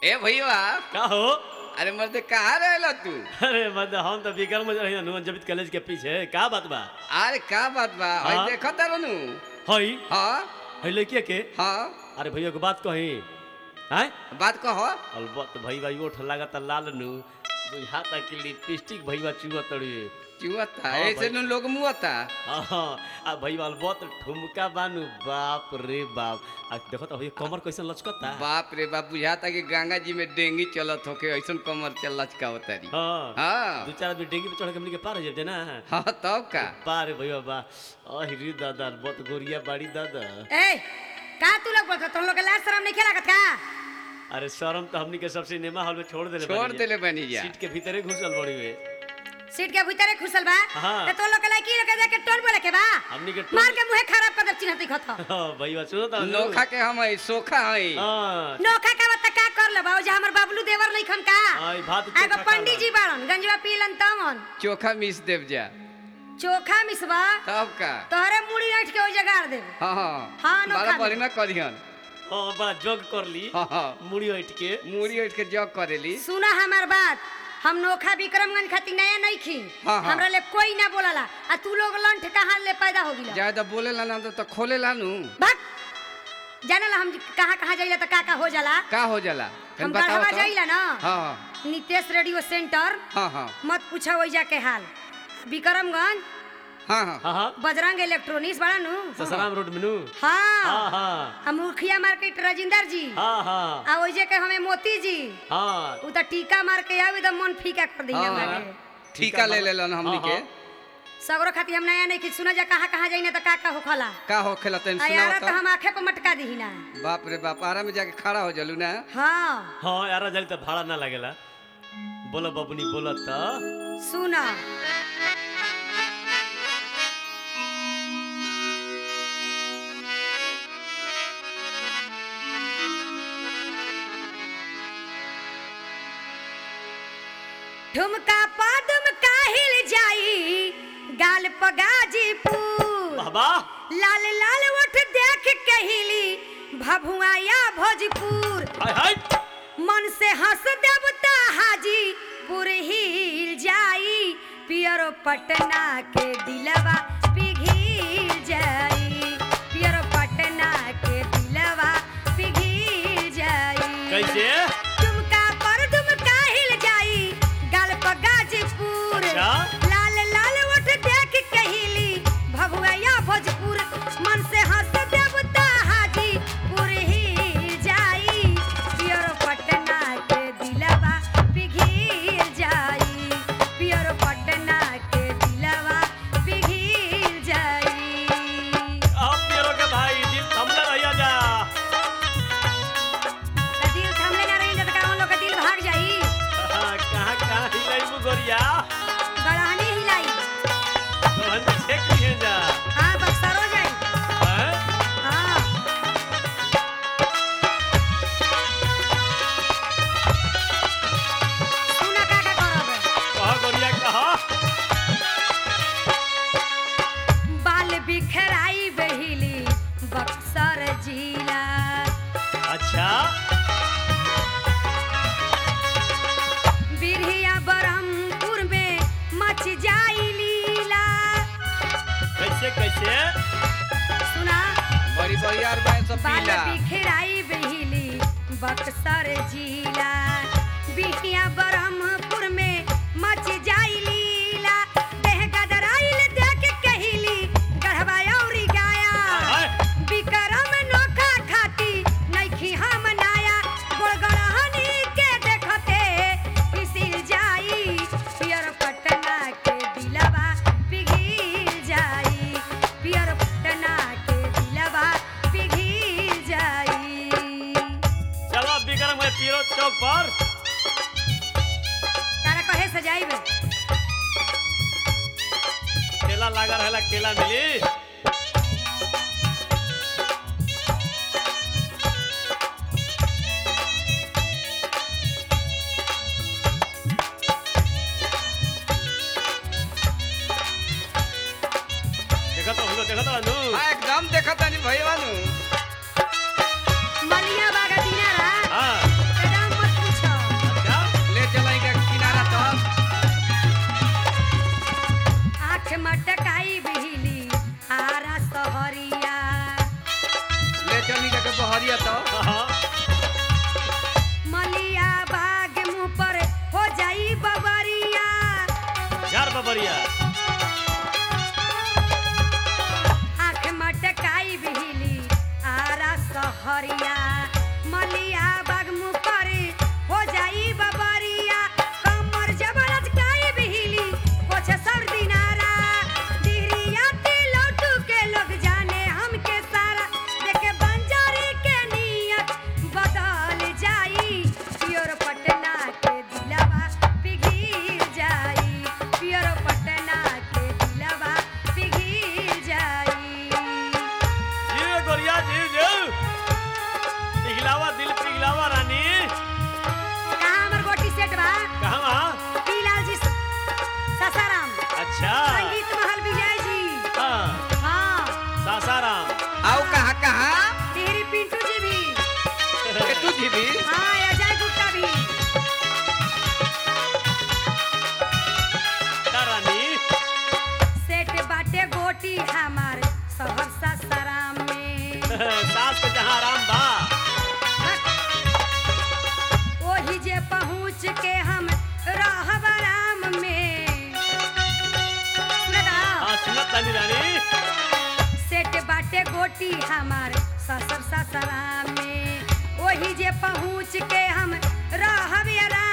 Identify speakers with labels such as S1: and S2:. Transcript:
S1: ए भैया
S2: का हो
S1: अरे मर्दे कहाँ रहला तू
S2: अरे मत हम तो बिकर में रही हनुमान जबित कॉलेज के पीछे का बात बा
S1: अरे का बात बा
S2: हाँ?
S1: हई देखा तारनु
S2: हई
S1: हाँ
S2: हई लड़किया के
S1: हाँ
S2: अरे भैया को बात कही हैं
S1: बात कहो
S2: अलबत भई भाई ओठ लागत लाल नु बुझाता कि लिपस्टिक भईवा चुआ तड़ी
S1: चुआता
S2: हाँ,
S1: ऐसे
S2: भाई।
S1: नु लोग मुआता
S2: हाँ आ भई अलबत ठुमका बानू बाप रे बाप आ देखो तो भैया कमर कैसन लचकता
S1: बाप रे बाप बुझाता कि गंगा जी में डेंगी चलत होके ऐसन कमर चल लचकावतारी
S2: हाँ
S1: हाँ
S2: दो चार आदमी डेंगी पे चढ़ के हमनी के पार हो जाते ना
S1: हाँ तब का
S2: पार भैया बा अहिरी दादा बहुत गोरिया बाड़ी दादा
S3: ए का तू लोग बोलत तुम लोग के लाज शरम नहीं खेलागत का
S2: अरे शर्म तो हमनी के सब सिनेमा हॉल में छोड़ देले
S1: छोड़
S2: बानी जा।
S1: देले बनी जा
S2: सीट के भीतरे घुसल बड़ी वे
S3: सीट के भीतरे खुसल बा
S2: हाँ।
S3: ते तो लोग के लड़की लोग के जाके टोल बोले के बा
S2: हमनी के
S3: मार के मुंह खराब कर दे चिन्हती खत
S2: हाँ भैया सुनो तो
S1: नोखा के हम हई सोखा हई
S2: हाँ
S3: नोखा का बता का कर ले बाबू हमर बाबलू देवर नहीं खन का
S2: आई भात
S3: एगो
S2: चोखा
S3: पंडित जी बाड़न गंजवा पीलन तमन
S1: चोखा मिस देव जा
S3: चोखा मिसबा
S1: तब का
S3: तोहरे मुड़ी ऐठ के ओ जगाड़ दे
S1: हाँ हाँ
S3: हाँ, नोखा
S1: बड़ा
S3: में।
S1: बढ़िया करिहन
S2: हाँ बड़ा जोग कर ली
S1: हाँ हाँ
S2: मुड़ी उठ के
S1: मूड़ी उठ के जग करेली
S3: सुना हमार बात हम नोखा विक्रमगंज खातिर नया नहीं खी
S1: हाँ, हाँ।
S3: हमरा ले कोई ना बोलाला आ तू लोग लंठ कहाँ ले पैदा हो गिला
S1: ज्यादा बोले ला ना तो, तो खोले ला नु
S3: भाग जाने ला हम कहाँ कहाँ जाइला तो का का हो जाला
S1: का हो जाला फिर
S3: हम
S1: बताओ
S3: गढ़वा
S1: तो
S3: जाइला ना
S1: हाँ हाँ
S3: नितेश रेडियो सेंटर
S1: हाँ हाँ
S3: मत पूछो वैजा के हाल विक्रमगंज
S1: हाँ हाँ
S2: हाँ हाँ
S3: बजरंग इलेक्ट्रॉनिक्स बड़ा नु
S2: ससराम रोड में नू
S3: हाँ
S2: हाँ हाँ
S3: हम मुखिया मार्केट राजिंदर जी
S2: हाँ हाँ
S3: आ वैजे के हमें मोती जी
S2: हाँ
S3: उ त टीका मार के आवे त मन फीका कर दी
S1: हाँ,
S3: हमरा
S1: हाँ।
S3: के
S1: ठीका ले ले लन हमनी
S2: हाँ,
S1: के
S2: हाँ।
S3: सगरो खातिर हम नया नहीं कि सुना जा कहाँ कहाँ जाइने त का का होखला
S1: का हो खेला तन
S3: आ यार
S1: सुनाओ
S3: त हम आंखे पे मटका दी ना
S1: तो बाप रे बाप आरा में जाके खड़ा हो जलू ना
S3: हाँ
S2: हाँ यार जल्दी तो भाड़ा ना लगेला बोलो बबुनी बोलो तो
S3: सुना ठुमका पदम काहिल जाई गाल पगाजीपुर
S2: बाबा
S3: लाल लाल ओठ देख कहिली भभुआया भोजपुर
S2: हाय हाय
S3: मन से हंस देवता हाजीपुर हिल जाई पियरो पटना के दिलवा पिघिल जाई पियरो पटना के दिलवा पिघिल जाई
S2: कैसे
S3: तुमका पर तुम काहिल जाई गाल पर गाजीपुर
S2: अच्छा।
S3: लाल लाल ओठ देख कहिली भभुआया भोजपुर मन से हंस देवता हाजीपुर ही जाई पियर पटना के दिलवा पिघिल जाई पियर पटना के दिलवा पिघिल जाई
S2: आप मेरो के भाई दिल थमला रहिया जा
S3: त दिल थमले ना रही त का उन लोग के दिल भाग जाई
S2: हाँ, कहाँ कहाँ हिलाई मु गोरिया
S3: गड़हनी हिलाई
S2: तो हम छेक लिए जा
S3: हाँ बक्सरो जाई
S2: हैं?
S3: हाँ सुना का का करब
S2: कहाँ गोरिया कहाँ
S3: बाल बिखराई बहिली बक्सर जिला
S2: अच्छा
S3: बिरहिया बरहमपुर में मच जाई लीला
S2: कैसे कैसे
S3: सुना
S1: बड़ी बड़ी यार बाय सब
S3: बाल
S1: पीला
S3: बिखराई बहिली बक्सर जिला बिरहिया बरहमपुर में मच जाई लीला देह गदराइल देख कहिली गढ़वा औरी गाया
S2: हाय
S3: विक्रम नोखा खाती नइखी हम नाया गोड़गड़हनी के देखते पिसिल जाई पियर पटना के दिलवा पिघिल जाई पियर पटना के दिलवा पिघिल जाई
S2: चलो बिक्रम है पीरो चौक पर
S3: तारा कहे सजाइबे
S2: केला लगा रहेला केला मिली देखा तो हम देखा तो नु
S1: हाँ एकदम देखा तानी भैया नु
S3: मलिया बागा दिनारा
S2: हाँ
S3: एकदम मत
S1: सहरिया तो
S2: हाँ
S3: मलिया बाग मुंह पर हो जाई बबरिया
S2: झार बबरिया
S3: आँख मटकाई बिहली आरा सहरिया मलिया बाग मुंह पर हो जाई बबरिया कमर जब लचकाई बिहली पोछ सर दिनारा दिहरिया लौटू के लोग जाने हमके सारा देखे बंजारी के नियत बदल जाई पियोर पटना के दिलवा पिघिल जाई पियोर पटना के दिलवा पिघिल जाई
S2: जी गोरिया जी जी पिघलावा दिल पिघलावा रानी
S3: कहाँ हमर गोटी सेट बा
S2: कहाँ वहाँ
S3: पीलाल जी ससाराम
S2: अच्छा
S3: संगीत महल विजय जी
S2: हाँ
S3: हाँ
S2: सासाराम
S1: आओ कहाँ कहाँ
S3: तेरी पिंटू जी भी
S1: ए, तू जी भी
S3: हाँ अजय गुप्ता भी
S2: का रानी
S3: सेट बाटे गोटी हमार शहर ससाराम में
S2: सास के जहाँ आराम बा
S3: ओही जे पहुँच के हम रहब आराम में सुनता
S2: हाँ सुनत तानी रानी
S3: सेट बाटे गोटी हमार ससुर ससुराम में ओही जे पहुँच के हम रहब आराम